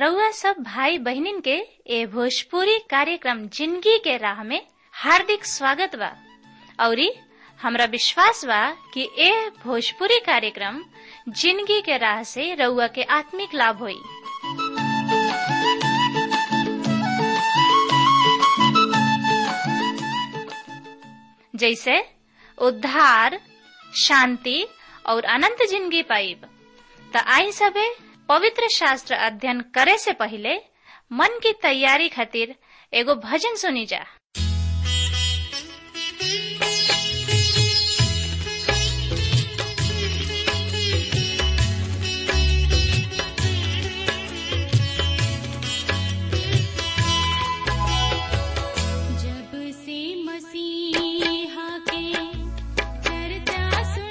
रउआ सब भाई बहिनीन के ए भोजपुरी कार्यक्रम जिंदगी के राह में हार्दिक स्वागत बा औरी हमरा विश्वास बा कि ए भोजपुरी कार्यक्रम जिंदगी के राह से रउआ के आत्मिक लाभ होई जैसे उद्धार शांति और अनंत जिंदगी पाइब त आई सबे पवित्र शास्त्र अध्ययन करे से पहले मन की तैयारी खातिर एगो भजन सुनी जा जब से मसीहा के चर्चा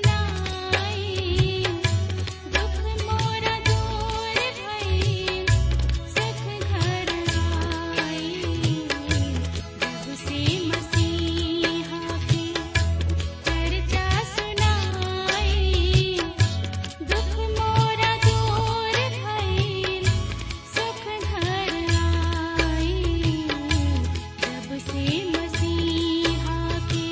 सुनाई दुख मोरा दूर भई सुख घर आई जब से मसीहा के चर्चा सुनाई दुख मोरा दूर भई सुख घर आई जब से मसीहा के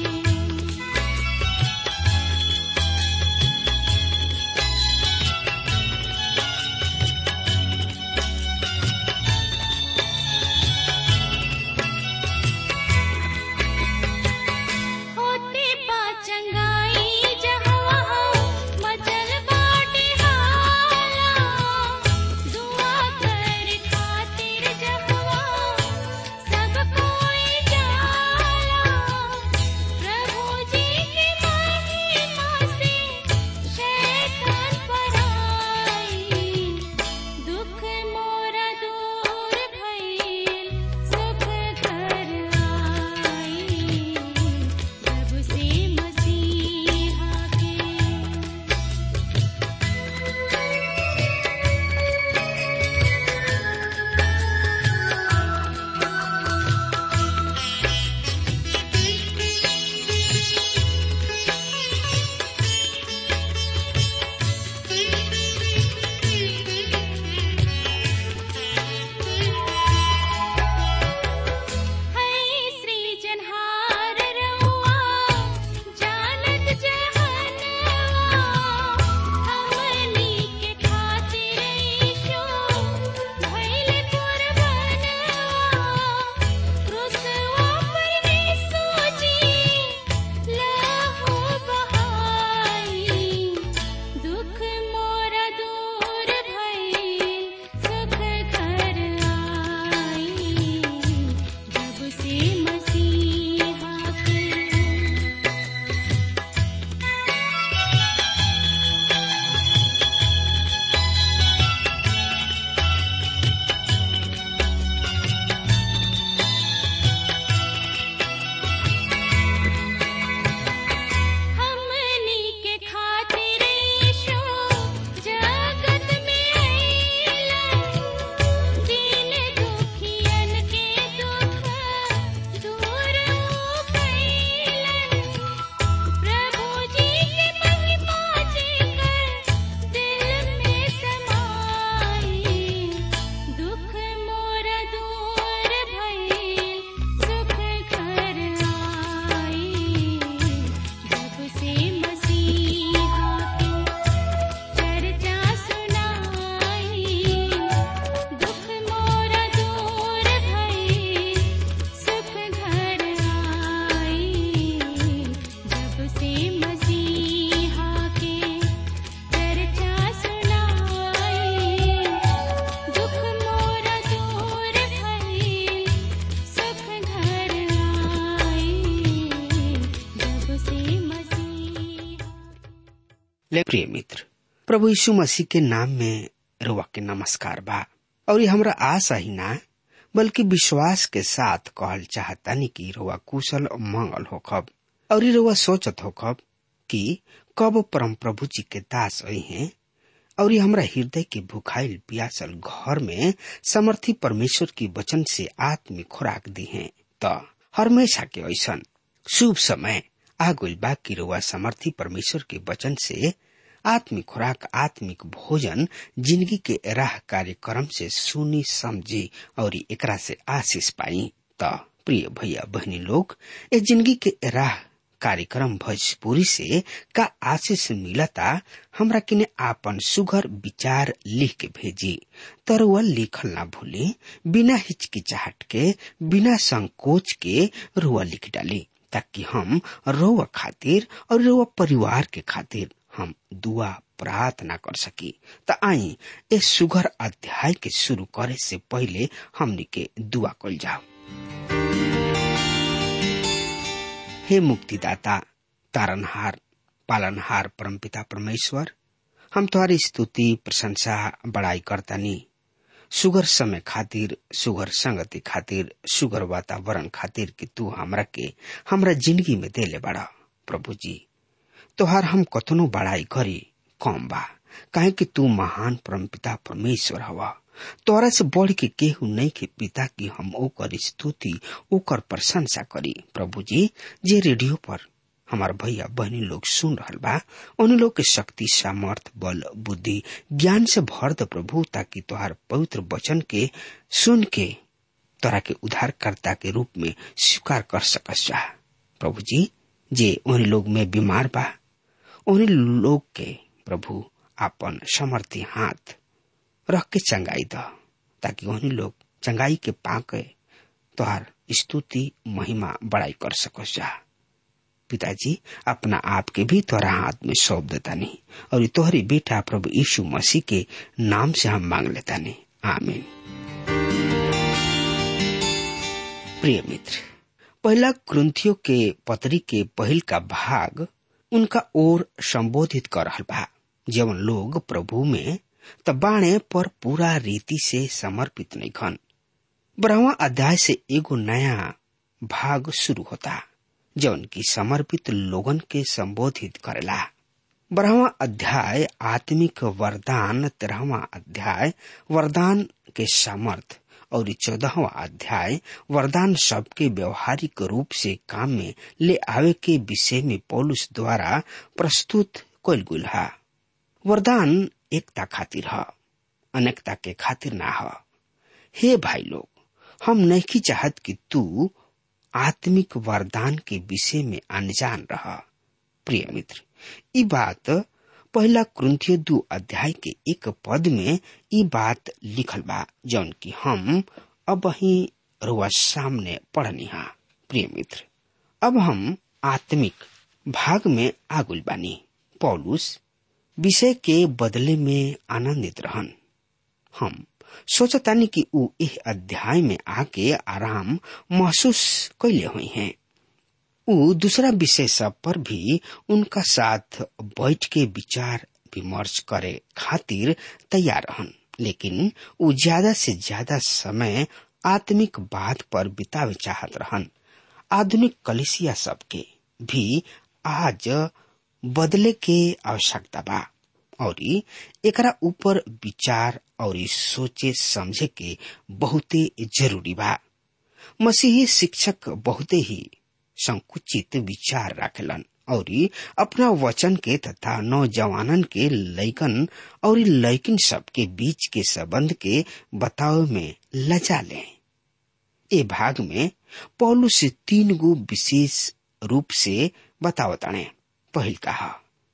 होते पाचंगाई जहवा मचल बाटे हाला दुआ कर खातिर जहवा सब कोई जाला प्रभु जी की महिमा से शैतान पराई दुख मोरा दूर भइल सुख घर आई जब से मसीहा के है श्री जनहार रउआ जानत जहनवा हमनी के खातिर ईशो भइल कुर्बानवा क्रूसवा पर यीशु जी लहू बहाई दुख मोरा दूर भइल सुख घर आई जब से मसीहा के हमनी के खातिर ईशो जगत में आइला दीन दुखियन के दुख दूर कैलन प्रभु जी के महिमा जेकर दिल में समाई दुख मोरा दूर भइल सुख घर आई जब से मसीहा के चर्चा सुनाई दुख मोरा दूर भइल सुख घर आई जब से मसीहा के चर्चा सुनाई दुख मोरा दूर भइल सुख घर आई जब से मसीहा ले प्रिय मित्र प्रभु यीशु मसीह के नाम में रुआ के नमस्कार बा और ये हमरा आशा ही ना बल्कि विश्वास के साथ कहल चाहतानी कि रुआ कुशल और मंगल होखब और ये रुआ सोचत होखब कि कब परम प्रभु जी के दास आई हैं और ये हमरा हृदय के भुखाइल प्यासल घर में समर्थी परमेश्वर की वचन से आत्मिक खुराक दी है त हमेशा के ऐसन शुभ समय आ गइल बा कि रउआ समर्थी परमेश्वर के वचन से आत्मिक खुराक आत्मिक भोजन जिंदगी के राह कार्यक्रम से सुनी समझी और एकरा से आशीष पाई त प्रिय भैया बहनी लोग ए जिंदगी के राह कार्यक्रम भोजपुरी से का आशीष मिलता हमरा किने आपन सुघर विचार लिख के भेजी तर वह लिखल ना भूली बिना हिचकिचाहट के बिना संकोच के रुआ लिख डाली ताकि हम रोवा खातिर और रोवा परिवार के खातिर हम दुआ प्रार्थना कर सकी त आई ए सुघर अध्याय के शुरू करे से पहले हमनी के दुआ कल जाओ हे मुक्तिदाता तारनहार पालनहार परमपिता परमेश्वर हम तुम्हारी स्तुति प्रशंसा बड़ाई करतानी सुगर समय खातिर सुगर संगति खातिर सुगर वातावरण खातिर कि तू हमरा के हमरा जिंदगी में देले बड़ा प्रभु जी तोहार हम कतनो बड़ाई करी कम बा काहे कि तू महान परमपिता परमेश्वर हवा तोरा से बढ़ के केहू नहीं के पिता की हम ओकर स्तुति ओकर प्रशंसा करी प्रभु जी जे रेडियो पर हमार भैया बहनी लोग सुन रहल बा उन लोग के शक्ति सामर्थ बल बुद्धि ज्ञान से भर द प्रभु ताकि तोहार पवित्र वचन के सुन के तोरा के उद्धारकर्ता के रूप में स्वीकार कर सकस जा प्रभु जी जे उन लोग में बीमार बा उन लोग के प्रभु आपन समर्थी हाथ रख के चंगाई द ताकि उन्हीं लोग चंगाई के पाके तोहार स्तुति महिमा बड़ाई कर सकस जा पिताजी अपना आप के भी तोरा हाथ में सौंप देता नहीं और तोहरी बेटा प्रभु यीशु मसीह के नाम से हम मांग लेता नहीं आमीन प्रिय मित्र पहला ग्रंथियों के पत्री के पहल का भाग उनका ओर संबोधित कर रहल बा जवन लोग प्रभु में त बाणे पर पूरा रीति से समर्पित नहीं खन बारहवा अध्याय से एगो नया भाग शुरू होता जौन की समर्पित लोगन के संबोधित करेला बारहवा अध्याय आत्मिक वरदान तेरहवा अध्याय वरदान के सामर्थ और चौदहवा अध्याय वरदान सबके व्यवहारिक रूप से काम में ले आवे के विषय में पौलुस द्वारा प्रस्तुत कल गुल है वरदान एकता खातिर ह अनेकता के खातिर ना ह हे भाई लोग हम नहीं चाहत कि तू आत्मिक वरदान के विषय में अनजान रह प्रिय मित्र ई बात पहला क्रंथियो दू अध्याय के एक पद में ई बात लिखल बा जौन की हम अब ही रुआ सामने पढ़नी हा प्रिय मित्र अब हम आत्मिक भाग में आगुल बानी पौलुस विषय के बदले में आनंदित रहन हम सोचतानी कि ऊ इस अध्याय में आके आराम महसूस कैले हुई हैं ऊ दूसरा विषय सब पर भी उनका साथ बैठ के विचार विमर्श करे खातिर तैयार रहन लेकिन ऊ ज्यादा से ज्यादा समय आत्मिक बात पर बितावे चाहत रहन आधुनिक कलिसिया सबके भी आज बदले के आवश्यकता बा और एकरा ऊपर विचार और सोचे समझे के बहुते जरूरी बा मसीही शिक्षक बहुते ही संकुचित विचार रखेलन और अपना वचन के तथा नौजवानन के लैकन और लैकिन सब के बीच के संबंध के बताव में लजा ले ए भाग में पौलू से तीन गो विशेष रूप से बतावताने पहल कहा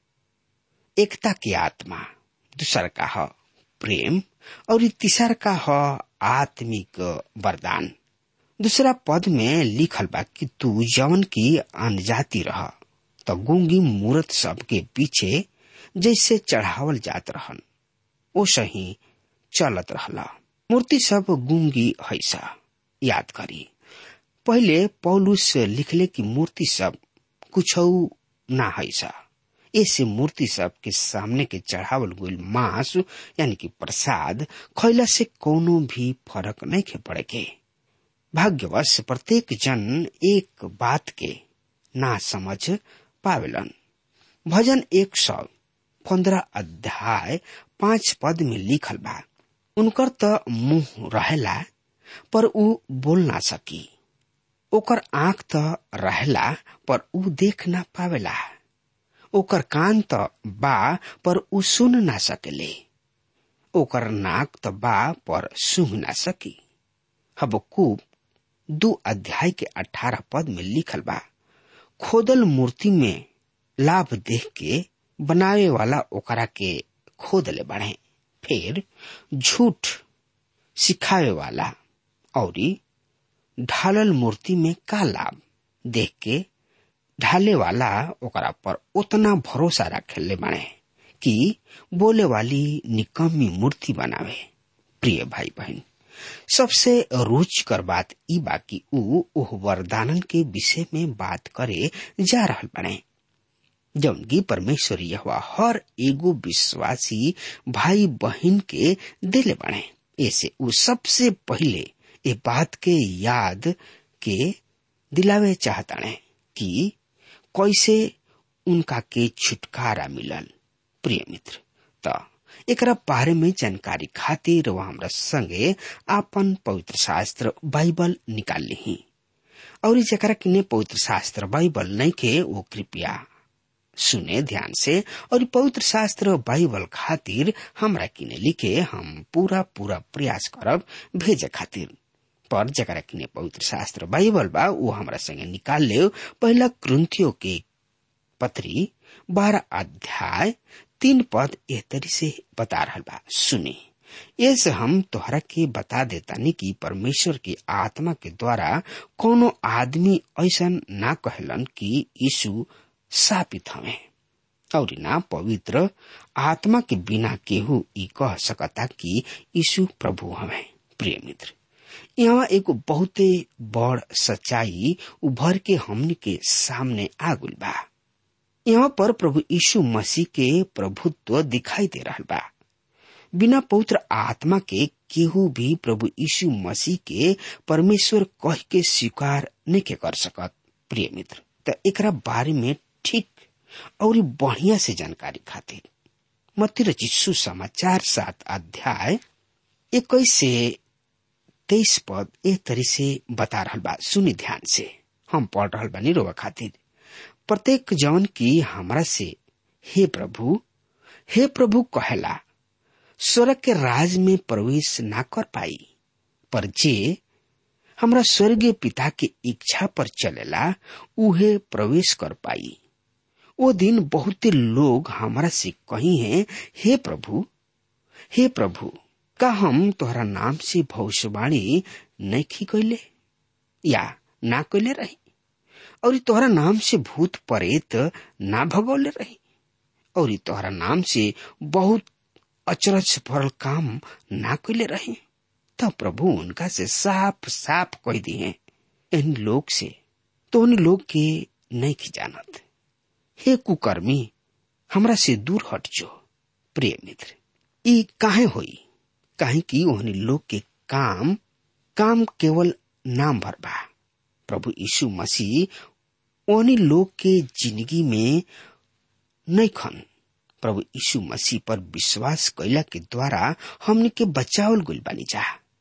एकता की आत्मा दूसर का ह प्रेम और तीसर का ह आत्मिक वरदान दूसरा पद में लिखल बा कि तू जवन की अनजाति रह तो गूंगी मूर्त सब के पीछे जैसे चढ़ावल जात रहन ओ सही चलत रहला मूर्ति सब गूंगी हैसा याद करी पहले पौलुस लिखले की मूर्ति सब कुछ ना हैसा ऐसे मूर्ति सब के सामने के चढ़ावल गईल मांस यानी कि प्रसाद खैला से कोनो भी फर्क नहीं खे पड़े के भाग्यवश प्रत्येक जन एक बात के ना समझ पावेलन भजन एक सौ पंद्रह अध्याय पांच पद में लिखल बा उनकर त मुंह रहेला पर ऊ बोल ना सकी ओकर आंख त रहेला पर ऊ देख ना पावेला ओकर कान त बा पर उ सुन ना सकेले ओकर नाक त बा पर सूंघ ना सकी हबकूब दू अध्याय के अठारह पद में लिखल बा खोदल मूर्ति में लाभ देख के बनावे वाला ओकरा के खोदले बढ़े फिर झूठ सिखावे वाला और ढालल मूर्ति में का लाभ देख के ढाले वाला ओकरा पर उतना भरोसा रखेले बने कि बोले वाली निकम्मी मूर्ति बनावे प्रिय भाई बहन सबसे रुचिकर बात ई बा कि ऊ ओह वरदानन के विषय में बात करे जा रहल बने जौन की परमेश्वर यह हर एगो विश्वासी भाई बहन के दिले बने ऐसे ऊ सबसे पहले ए बात के याद के दिलावे चाहताने कि कैसे उनका के छुटकारा मिलल प्रिय मित्र त एकरा बारे में जानकारी खातिर वह हमरा संगे आपन पवित्र शास्त्र बाइबल निकाल ली और जकरा किने पवित्र शास्त्र बाइबल नहीं के वो कृपया सुने ध्यान से और पवित्र शास्त्र बाइबल खातिर हमरा किने लिखे हम पूरा पूरा प्रयास करब भेजे खातिर पर जकरा किने पवित्र शास्त्र बाइबल बा वो हमरा संगे निकाल ले पहला क्रंथियों के पत्री बारह अध्याय तीन पद एह तरी से बता रहा बा सुने ऐसे हम तोहरा के बता देतानी कि परमेश्वर की आत्मा के द्वारा कोनो आदमी ऐसा ना कहलन कि यीशु सापित हमें और ना पवित्र आत्मा के बिना केहू ई कह सकता कि यीशु प्रभु हमें प्रिय मित्र यहाँ एगो बहुते बड़ सच्चाई उभर के हमन के सामने आगुल बा यहाँ पर प्रभु यीशु मसीह के प्रभुत्व दिखाई दे रहा बा बिना पवित्र आत्मा के केहू भी प्रभु यीशु मसीह के परमेश्वर कह के स्वीकार नहीं के कर सकत प्रिय मित्र त एकरा बारे में ठीक और बढ़िया से जानकारी खातिर मती रचित समाचार सात अध्याय इक्कीस से तेईस पद एक तरी से बता रहा बा सुनी ध्यान से हम पढ़ रहा बानी रोवा खातिर प्रत्येक जवन की हमरा से हे प्रभु हे प्रभु कहेला स्वर्ग के राज में प्रवेश ना कर पाई पर जे हमरा स्वर्गीय पिता के इच्छा पर चलेला उहे प्रवेश कर पाई वो दिन बहुते लोग हमरा से कही हैं हे प्रभु हे प्रभु का हम तोहरा नाम से भविष्यवाणी नहीं कैले या ना कैले रही और तोहरा नाम से भूत प्रेत ना भगौले रही और तोहरा नाम से बहुत अचरज भरल काम ना कैले रही तब प्रभु उनका से साफ साफ कह दिए इन लोग से तो उन लोग के नहीं की जानत हे कुकर्मी हमरा से दूर हट जो प्रिय मित्र ई काहे होई काहे कि ओहनी लोग के काम काम केवल नाम भर बा प्रभु यीशु मसीह ओहनी लोग के जिंदगी में नहीं खन प्रभु यीशु मसीह पर विश्वास कैला के द्वारा हमने के बचावल गुल बानी जा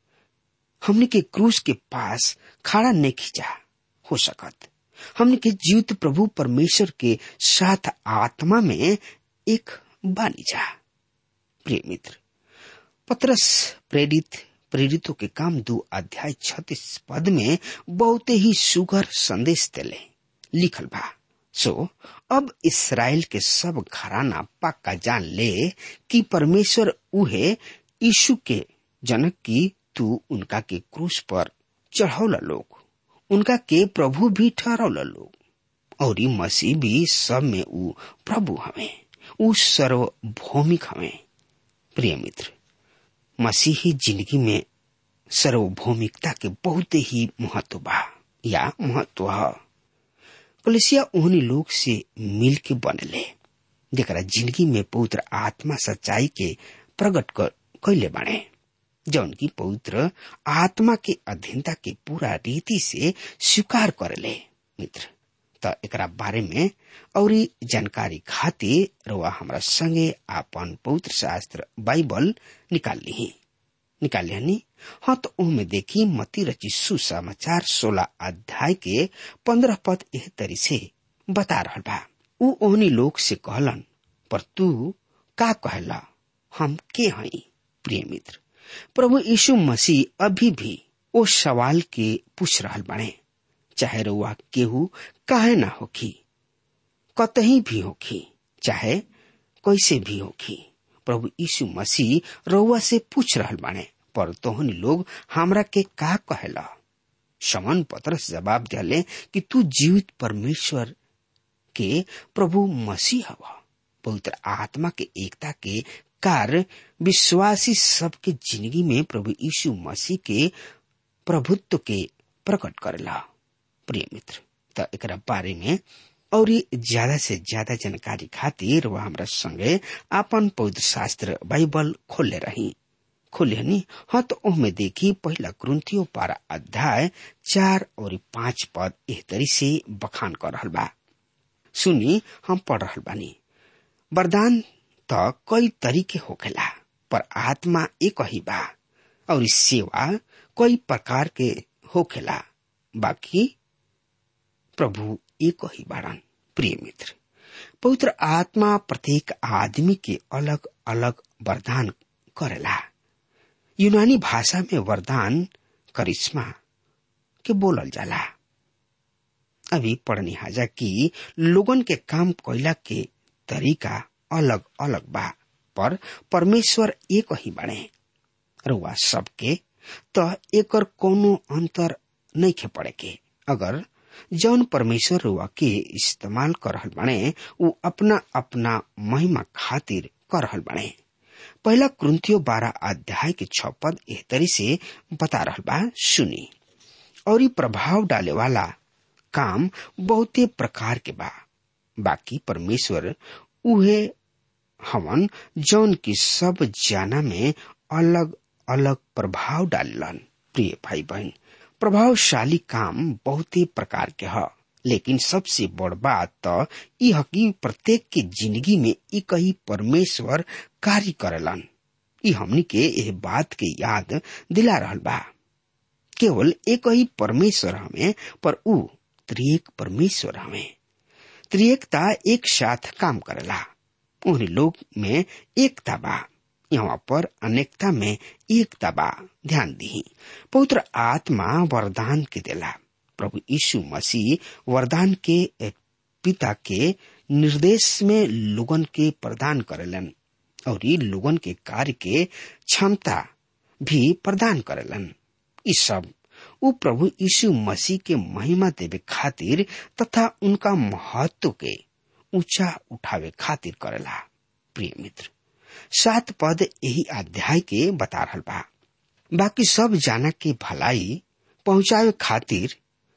हमने के क्रूस के पास खड़ा नहीं खींचा हो सकत हमने के जीवित प्रभु परमेश्वर के साथ आत्मा में एक बानी जा प्रिय मित्र पत्रस प्रेरित प्रेरितों के काम दो अध्याय छत्तीस पद में बहुत ही सुगर संदेश दिले लिखल बा सो अब इसराइल के सब घराना पक्का जान ले कि परमेश्वर उहे यीशु के जनक की तू उनका के क्रूस पर चढ़ौला लोग उनका के प्रभु भी ठहरौला लोग और मसीह भी सब में ऊ प्रभु हमें ऊ सर्वभौमिक हमें प्रिय मित्र मसीही जिंदगी में सार्वभौमिकता के बहुत ही महत्व बा या महत्व है कलिसिया ओहनी लोग से मिल के बनले जरा जिंदगी में पवित्र आत्मा सच्चाई के प्रकट कैले बने जौन की पवित्र आत्मा के अधीनता के पूरा रीति से स्वीकार करले मित्र त एकरा बारे में और जानकारी खातिर रवा हमरा संगे आपन पवित्र शास्त्र बाइबल निकाल ली निकाल लिया हाँ तो उनमें देखी मती रची सुसमाचार सोलह अध्याय के पंद्रह पद एह तरी से बता रहा बा ऊ ओहनी लोग से कहलन पर तू का कहला हम के हई प्रिय मित्र प्रभु यीशु मसीह अभी भी ओ सवाल के पूछ रहल बने चाहे रुआ केहू काहे ना होखी कतही भी होखी चाहे कैसे भी होखी प्रभु यीशु मसीह रउआ से पूछ रहल बाने पर तोहनी लोग हमरा के का कहेला समन पत्रस जवाब दिले कि तू जीवित परमेश्वर के प्रभु मसीह हवा पवित्र आत्मा के एकता के कार्य विश्वासी सबके जिंदगी में प्रभु यीशु मसीह के प्रभुत्व के प्रकट करेला प्रिय मित्र त एकरा बारे में और ज्यादा से ज्यादा जानकारी खातिर वह हमरा संगे आपन पवित्र शास्त्र बाइबल खोले रही खोले नी हाँ तो ओहमे देखी पहला क्रंथियो पारा अध्याय चार और पांच पद एह तरी से बखान कर रहल बा सुनी हम पढ़ रहल बानी वरदान त कई तरीके होखेला पर आत्मा एक ही बा और इस सेवा कई प्रकार के होखेला बाकी प्रभु एक ही बाड़न प्रिय मित्र पवित्र आत्मा प्रत्येक आदमी के अलग अलग वरदान करेला यूनानी भाषा में वरदान करिश्मा के बोलल जाला अभी पढ़नी हाजा कि लोगन के काम कैला के तरीका अलग अलग बा पर परमेश्वर एक ही बाड़े रुआ सबके त एकर कोनो अंतर नहीं खे पड़े के अगर जौन परमेश्वर रुआ के इस्तेमाल कर रहल बाड़े उ अपना अपना महिमा खातिर कर रहल बाड़े पहला क्रंथियो बारह अध्याय के छ पद एह तरी से बता रहल बा सुनी और ई प्रभाव डाले वाला काम बहुते प्रकार के बा बाकी परमेश्वर उहे हवन जौन की सब जाना में अलग अलग प्रभाव डालन प्रिय भाई बहन प्रभावशाली काम बहुते प्रकार के ह लेकिन सबसे बड़ बात तो ई ह कि प्रत्येक के जिंदगी में एक ही परमेश्वर कार्य करेलन ई हमनी के एह बात के याद दिला रहल बा केवल एक ही परमेश्वर हमें पर ऊ त्रिएक परमेश्वर हमें त्रिएकता एक साथ काम करेला उन्हीं लोग में एकता बा यहाँ पर अनेकता में एकता बा ध्यान दी पवित्र आत्मा वरदान के देला प्रभु यीशु मसीह वरदान के पिता के निर्देश में लोगन के प्रदान करेलन और ये लोगन के कार्य के क्षमता भी प्रदान करेलन ई सब उ प्रभु यीशु मसीह के महिमा देवे खातिर तथा उनका महत्व के ऊंचा उठावे खातिर करेला प्रिय मित्र सात पद यही अध्याय के बता रहल बा बाकी सब जाना के भलाई पहुंचावे खातिर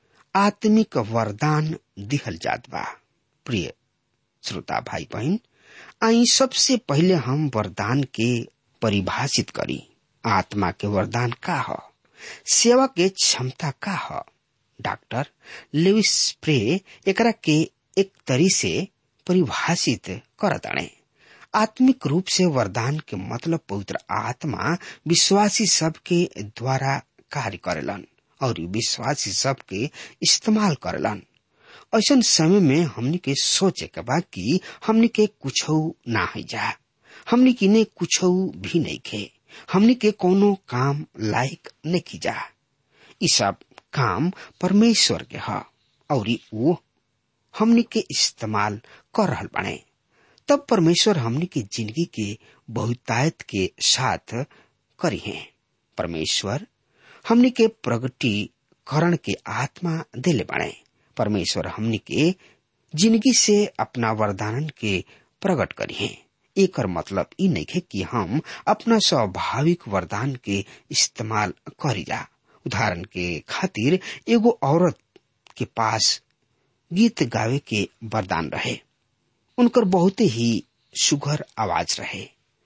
आत्मिक वरदान दिहल जात बा प्रिय श्रोता भाई बहन आई सबसे पहले हम वरदान के परिभाषित करी आत्मा के वरदान का ह सेवा के क्षमता का ह डॉक्टर लेविस स्प्रे एकरा के एक तरी से परिभाषित करताणे आत्मिक रूप से वरदान के मतलब पवित्र आत्मा विश्वासी सब के द्वारा कार्य करेलन और विश्वासी सब के इस्तेमाल करेलन ऐसा समय में हमनी के सोचे के बा कि हमनी के कुछ ना है जा हमनी की ने कुछ भी नहीं खे हमनी के कोनो काम लायक नहीं की जा ई सब काम परमेश्वर के ह और वो हमनी के इस्तेमाल कर रहल बने तब परमेश्वर हमनी के जिंदगी के बहुतायत के साथ करी है परमेश्वर हमनी के प्रगटीकरण के आत्मा दिले बने परमेश्वर हमनी के जिंदगी से अपना वरदान के प्रकट करी है एकर मतलब ई नहीं है कि हम अपना स्वाभाविक वरदान के इस्तेमाल करी जा उदाहरण के खातिर एगो औरत के पास गीत गावे के वरदान रहे उनकर बहुत ही सुघर आवाज रहे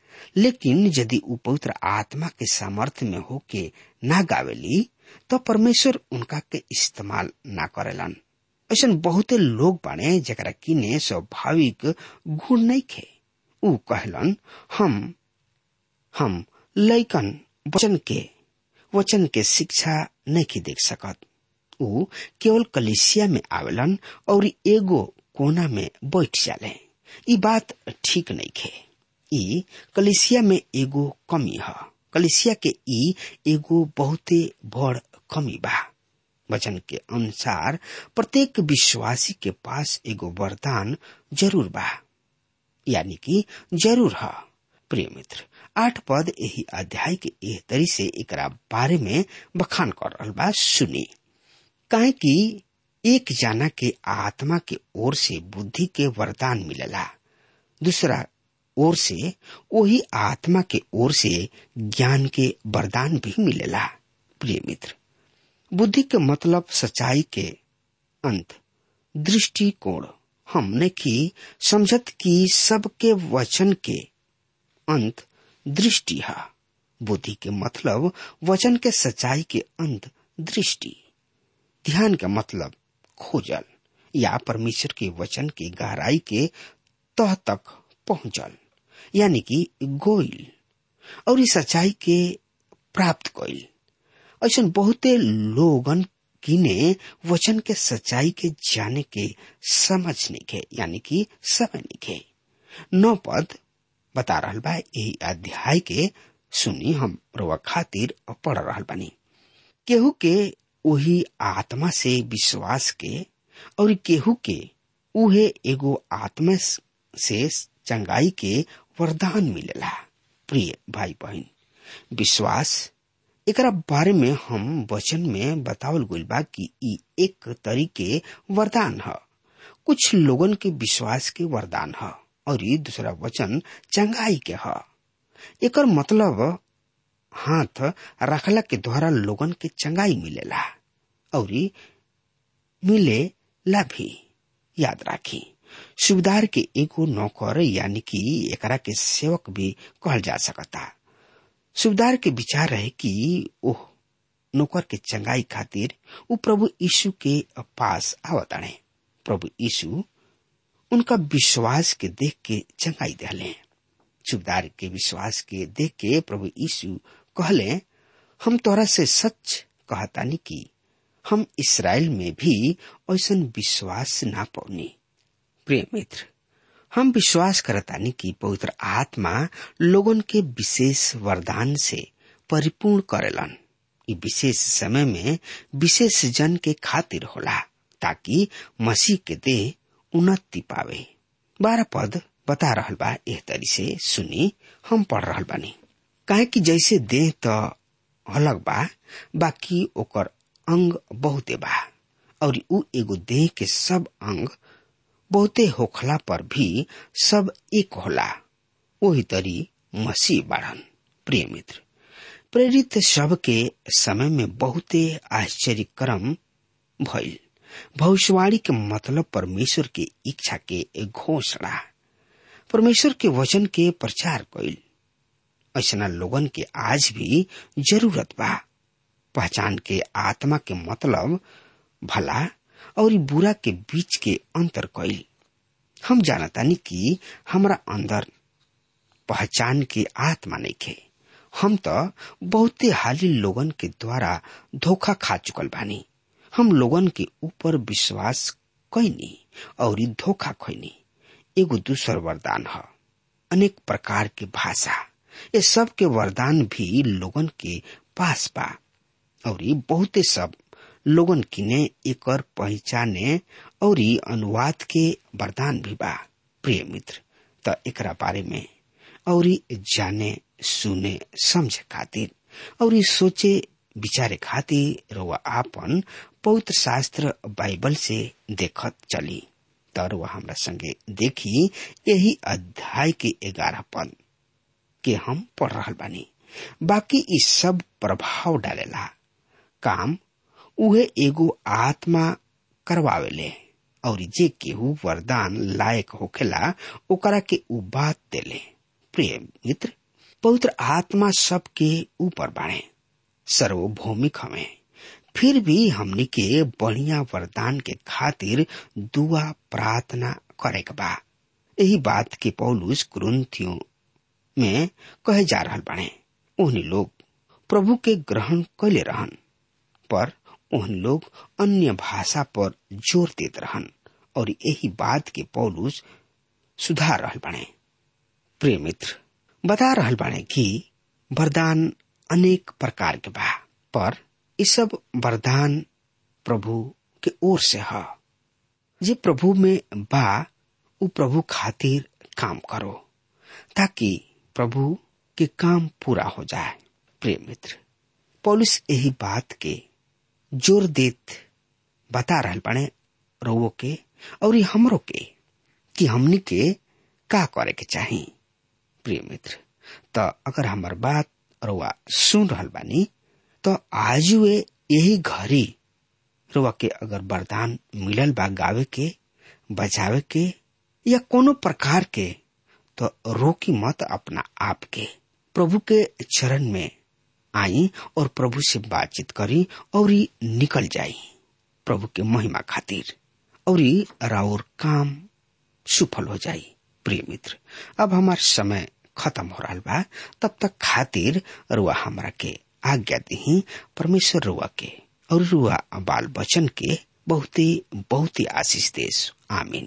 लेकिन यदि उ पवित्र आत्मा के सामर्थ्य में होके ना गावेली तो परमेश्वर उनका के इस्तेमाल ना करेलन ऐसा बहुते लोग बाने जरा किने स्वाभाविक गुण नहीं खे उ कहलन हम हम लैकन वचन के वचन के शिक्षा नहीं देख सकत उ केवल कलिसिया में आवेलन और एगो कोना में बैठ जाले ई बात ठीक नहीं खे ई कलिसिया में एगो कमी है कलिसिया के ई एगो बहुते बड़ कमी बा वचन के अनुसार प्रत्येक विश्वासी के पास एगो वरदान जरूर बा यानी कि जरूर है प्रिय मित्र आठ पद यही अध्याय के एह तरी से एकरा बारे में बखान कर रहल बा सुनी काहे कि एक जाना के आत्मा के ओर से बुद्धि के वरदान मिलेला दूसरा ओर से वही आत्मा के ओर से ज्ञान के वरदान भी मिलेला प्रिय मित्र बुद्धि के मतलब सच्चाई के अंत दृष्टिकोण हमने की समझत की सबके वचन के अंत दृष्टि है बुद्धि के मतलब वचन के सच्चाई के अंत दृष्टि ध्यान का मतलब खोजल या परमेश्वर के वचन की गहराई के तह तक पहुंचल यानी कि गोइल और इस सच्चाई के प्राप्त कइल ऐसा बहुते लोगन किने वचन के सच्चाई के जाने के समझ नहीं के यानी कि समय नहीं के नौ पद बता रहल बा यही अध्याय के सुनी हम रोवा खातिर पढ़ रहल बानी केहू के वही आत्मा से विश्वास के और केहू के उहे एगो आत्मा से चंगाई के वरदान मिलेला प्रिय भाई बहन विश्वास एकरा बारे में हम वचन में बतावल गइल बा कि ई एक तरीके वरदान है कुछ लोगन के विश्वास के वरदान है और ये दूसरा वचन चंगाई के है एकर मतलब हाथ रखला के द्वारा लोगन के चंगाई मिलेला और मिले ला भी याद राखी सुबेदार के एगो नौकर यानी कि एकरा के सेवक भी कहल जा सकता सुबेदार के विचार रहे कि ओह नौकर के चंगाई खातिर वो प्रभु यीशु के पास आवताड़े प्रभु यीशु उनका विश्वास के देख के चंगाई दिले सुबेदार के विश्वास के देख के प्रभु यीशु कहले हम तोरा से सच कहतानी कि हम इसराइल में भी ऐसा विश्वास ना पौनी प्रिय मित्र हम विश्वास करतानी कि पवित्र आत्मा लोगन के विशेष वरदान से परिपूर्ण करेलन इ विशेष समय में विशेष जन के खातिर होला ताकि मसीह के देह उन्नति पावे बारह पद बता रहल बा एह तरी से सुनी हम पढ़ रहल बानी काहे कि जैसे देह त अलग बा बाकी ओकर अंग बहुते बा और उ एगो देह के सब अंग बहुते होखला पर भी सब एक होला वही तरी मसीह बाढ़न प्रिय मित्र प्रेरित सब के समय में बहुते आश्चर्य क्रम भइल भविष्यवाणी के मतलब परमेश्वर के इच्छा के घोषणा परमेश्वर के वचन के प्रचार कइल ऐसा लोगन के आज भी जरूरत बा पहचान के आत्मा के मतलब भला और बुरा के बीच के अंतर कइल हम जानतानी कि हमरा अंदर पहचान के आत्मा नहीं खे हम तो बहुते हाली लोगन के द्वारा धोखा खा चुकल बानी हम लोगन के ऊपर विश्वास कैनी और धोखा खैनी एगो दूसर वरदान है अनेक प्रकार के भाषा ये सब के वरदान भी लोगन के पास बा और बहुते सब लोगन किने एकर पहचाने और अनुवाद के वरदान भी बा प्रिय मित्र त एकरा बारे में और जाने सुने समझे खातिर और सोचे विचारे खातिर रउआ आपन पवित्र शास्त्र बाइबल से देखत चली तर वह हमरा संगे देखी यही अध्याय के ग्यारह पद के हम पढ़ रहा बानी बाकी इस सब प्रभाव डालेला काम उहे एगो आत्मा करवावेले और जे केहू वरदान लायक होखेला ओकरा के उ बात देले प्रिय मित्र पवित्र आत्मा सबके ऊपर बाणे सर्वभौमिक हमें फिर भी हमनी के बढ़िया वरदान के खातिर दुआ प्रार्थना करे के बा यही बात के पौलुस कुरुन्थियों में कहे जा रहा बाणे उन्हीं लोग प्रभु के ग्रहण कैले रहन पर उन लोग अन्य भाषा पर जोर देते रहन और यही बात के पौलुस सुधार रहल बने प्रिय मित्र बता रहल बाने कि वरदान अनेक प्रकार के बा पर ये सब वरदान प्रभु के ओर से है जे प्रभु में बा उ प्रभु खातिर काम करो ताकि प्रभु के काम पूरा हो जाए प्रिय मित्र पौलुस यही बात के जोर देत बता रहल बने रोवो के और हमरो के कि हमनी के का करे के चाही प्रिय मित्र त अगर हमार बात रुआ सुन रहल बानी तो आज वे यही घड़ी रुआ के अगर वरदान मिलल बा गावे के बजावे के या कोनो प्रकार के तो रोकी मत अपना आप के प्रभु के चरण में आई और प्रभु से बातचीत करी और निकल जाई प्रभु के महिमा खातिर और राउर काम सफल हो जाई प्रिय मित्र अब हमार समय खत्म हो रहा बा तब तक खातिर रुआ हमरा के आज्ञा दी परमेश्वर रुआ के और रुआ बाल बचन के बहुत ही बहुत ही आशीष देश आमीन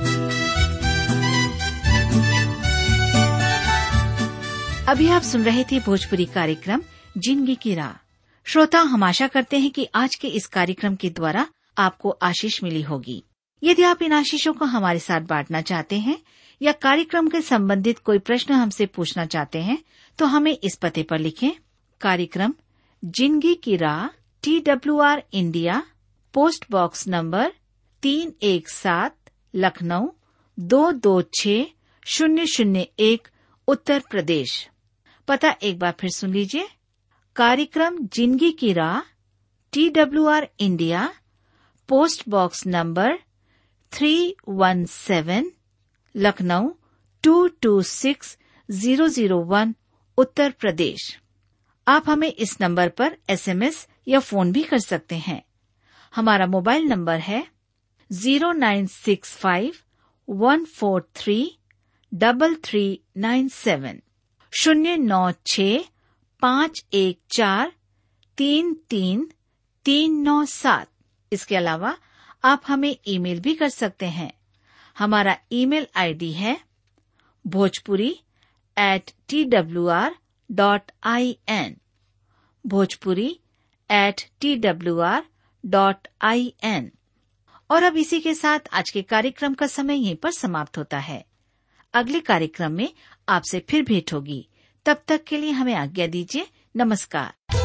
अभी आप सुन रहे थे भोजपुरी कार्यक्रम जिंदगी की राह श्रोता हम आशा करते हैं कि आज के इस कार्यक्रम के द्वारा आपको आशीष मिली होगी यदि आप इन आशीषों को हमारे साथ बांटना चाहते हैं या कार्यक्रम के संबंधित कोई प्रश्न हमसे पूछना चाहते हैं तो हमें इस पते पर लिखें कार्यक्रम जिंदगी की राह T W R India post box number तीन एक सात लखनऊ दो दो छ शून्य शून्य एक उत्तर प्रदेश पता एक बार फिर सुन लीजिए कार्यक्रम जिंदगी की राह T W R India post box number three one seven Lucknow two two six zero zero one Uttar Pradesh आप हमें इस नंबर पर एसएमएस या फोन भी कर सकते हैं हमारा मोबाइल नंबर है zero nine six five one four three double three nine seven शून्य नौ छ पाँच एक चार तीन तीन तीन नौ सात इसके अलावा आप हमें ईमेल भी कर सकते हैं हमारा ईमेल आईडी है Bhojpuri at T W R dot I N Bhojpuri at T W R dot I N और अब इसी के साथ आज के कार्यक्रम का समय यहीं पर समाप्त होता है अगले कार्यक्रम में आपसे फिर भेंट होगी तब तक के लिए हमें आज्ञा दीजिए नमस्कार